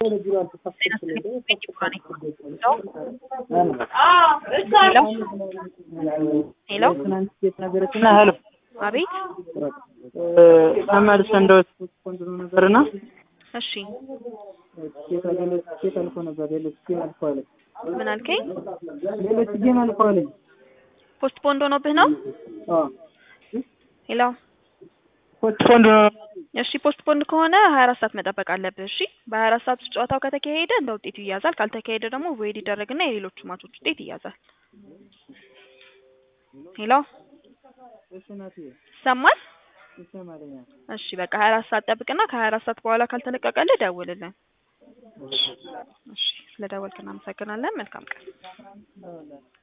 ሄሎ ሄሎ አቤት ተመልሰ እንደው ስፖንድ ነው ነበርና እሺ ሌሎች አልፎ ነበር ሌሎች ጌም አልፎ አለኝ ምን አልከኝ ሌሎች ጌም አልፎ አለኝ ፖስት ፖንድ ሆኖብህ ነው ሄሎ ፖስትፖንድ ነው እሺ ፖስት ፖንድ ከሆነ ሀያ አራት ሰዓት መጠበቅ አለብህ እሺ በሀያ አራት ሰዓት ውስጥ ጨዋታው ከተካሄደ እንደ ውጤቱ ይያዛል ካልተካሄደ ደግሞ ቮይድ ይደረግና የሌሎቹ ማቾች ውጤት ይያዛል ሄሎ እሺ ናት ይሰማል ይሰማልኛል እሺ በቃ ሀያ አራት ሰዓት ጠብቅና ከሀያ አራት ሰዓት በኋላ ካልተለቀቀልህ ደውልልን እሺ ስለ ደወልክ እናመሰግናለን መልካም ቀን